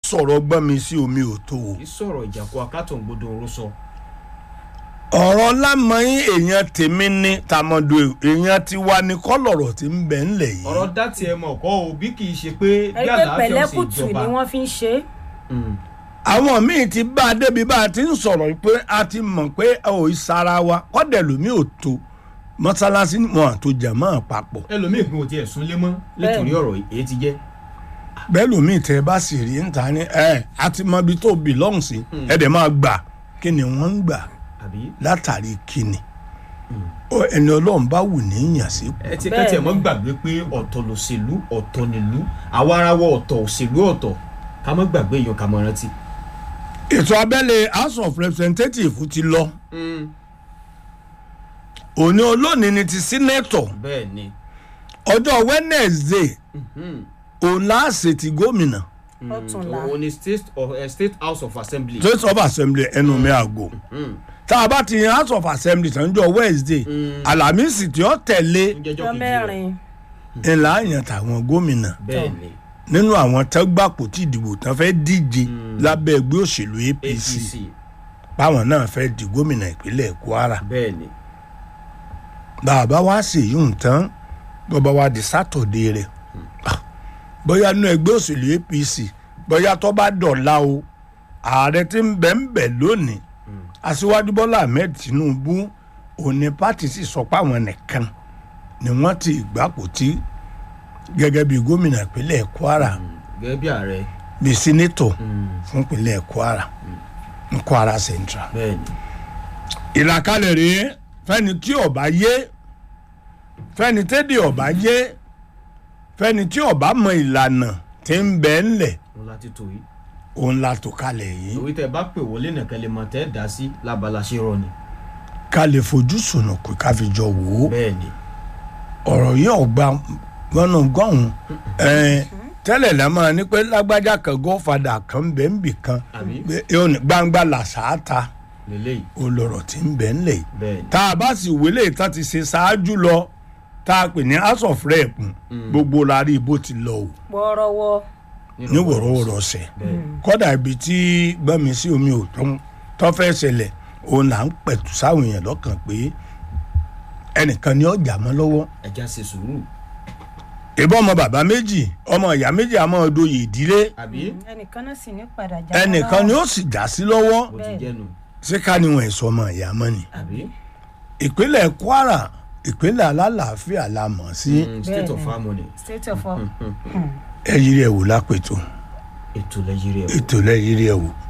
sọ̀rọ̀ gbọ́n mi sí omi ò tó o kì í sọ̀rọ̀ ìjàkú akátọ̀ gbọdọ̀ oró sọ. ọ̀rọ̀ lámọ̀yìn èèyàn tèmi ní tàmọ̀dò èèyàn ti wá ní kọ́lọ̀rọ̀ tí ń bẹ̀ ńlẹ̀ yìí ọ̀rọ̀ dátì ẹ̀ mọ̀ kọ́ o bí kì í ṣe pé bí ẹni pé àlàáfíà ò sì pẹ̀lẹ́kùtù jọba. ni wọ́n fi ń ṣe é. Mm. àwọn míì ti bá a débi bá a ti ń sọ̀rọ̀ pé a ti mọ̀ pé ò í sara wa kọ́dẹ̀ lómi ò tó mọ́sálásí wọn àtò jàmọ́ papọ̀ ẹlòmíì gan ò tiẹ̀ súnlé mọ́ nítorí ọ̀rọ̀ èyí ti jẹ́. bẹ́ẹ̀ lómi tẹ́ bá sì rí níta ní ẹ a ti mọ ibi tó belong sí ẹ dẹ̀ máa gbà kí ni wọ́n ń gbà àbí látàrí kíni Ó, ẹni ọlọ́run bá wù ní yàn sí ẹ ti Bẹ́ẹ̀ kẹ́tì ẹ̀ mọ́ ni. gbàgbé pé ọ̀tọ̀ lòṣèlú ọ̀tọ̀ nílùú àwa ara wọ ọ̀tọ̀ òṣèlú ọ̀tọ̀ ká mọ́ gbàgbé èèyàn ká mọ́ rántí. ètò abẹ́lé house of representatives ti lọ òní olónìí ni ti senator bẹ́ẹ̀ ni ọjọ́ wednesday òun láàṣẹ ti gómìnà ọ̀túnla òun ni state of eh, state house of assembly. state of assembly ẹnu mi àgò tá a bá ti yan house of assembly sanjọ wednesday alamisi tí ó tẹ̀lé ń jẹ́jọ́ ọjọ́ kejì rẹ̀. mẹ́rin ńlá yàn tàwọn gómìnà bẹ́ẹ̀ ni nínú àwọn tẹ́gbàpò tí ìdìbò tán fẹ́ díje lábẹ́ ẹgbẹ́ òṣèlú apc apc báwọn náà fẹ́ di gómìnà ìpínlẹ̀ kwara bẹ́ẹ̀ ni bàbá wa sì yún tán bàbá wa di sátọ̀dé rẹ̀ Ah, bóyá nínú ẹgbẹ́ òṣèlú apc bóyá tó bá dọ̀la o ààrẹ tí ń bẹ̀ ń bẹ̀ lónìí aṣíwájú bọ́lá ahmed tinubu òní pátì sì sọ pé àwọn nìkan ni wọ́n ti gbapò tí gẹ́gẹ́ bí gómìnà ìpínlẹ̀ kwara gẹ́gẹ́ bí ààrẹ bíi sínétọ̀ fún ìpínlẹ̀ kwara ní kwara central bẹ́ẹ̀ ni ìlàkalẹ̀ rèé fẹ́ni tí ọba yé fẹ́ni tẹ́dẹ̀ ọba yé fẹ́ni tí ọba mọ ìlànà tí ń bẹ ńlẹ̀ wọn láti tó yìí òun la tó kalẹ̀ yìí òwe tẹ bá pè wọlé nìkan lè mọ tẹ́ dá sí lábala ṣe rọ ni ká lè fojú sùnà kó ká fi jọ wò ó bẹ́ẹ̀ ni ọ̀rọ̀ yìí ọ̀gbà gbọ́nà gọ́hùn ẹ̀ẹ́n tẹ́lẹ̀ la máa ní pé lágbájá kan gọ́fàdà kan bẹ́ẹ̀ ń bì kan àbí pé yóò ní gbangba làṣáàta lélẹ́yìí olọ̀rọ̀ tí ń bẹ ńlẹ̀ yìí bẹ́ẹ̀ ni tá a bá sì wélé ìtàn ti ṣe ṣáájú lọ tá a pè ní house of rep gbogbo la rí bó ti lọ o wọ́ọ́rọ́wọ́ ní wọ̀rọ̀wọ̀rọ̀ ṣẹ̀ bẹ́ẹ̀ ni kọ́dà ibi tí gbọ́mi sí omi ò tó tó fẹ́ ṣẹlẹ̀ òun là ń pẹ̀tù sáwọn èèyàn lọ́kàn pé ẹnìkan ní ọjà mọ́ lọ́wọ́ ẹja ṣe sùúrù ìbọn ọmọ bàbá méjì ọmọ ìyá méjì àmọ́ ọdọyè ìdílé àbí ẹnìkan náà sì ní padà já ẹnìkan ni ó sì já sí lọ́wọ́ bó ti jẹ́nu ṣé ká níwọ̀n ẹ̀sọ́ ọmọ ìyá mọ́ ni àbí ìpínlẹ̀ kwara ìpínlẹ̀ alálàáfíà la mọ̀ sí Mm, state of Bẹ́ẹ̀ ni. harmony state of ẹ̀yìn rẹ̀ wò lápẹ̀tọ̀ ètò lẹ́yìn rẹ̀ wò. ètò lẹ́yìn rẹ̀ wò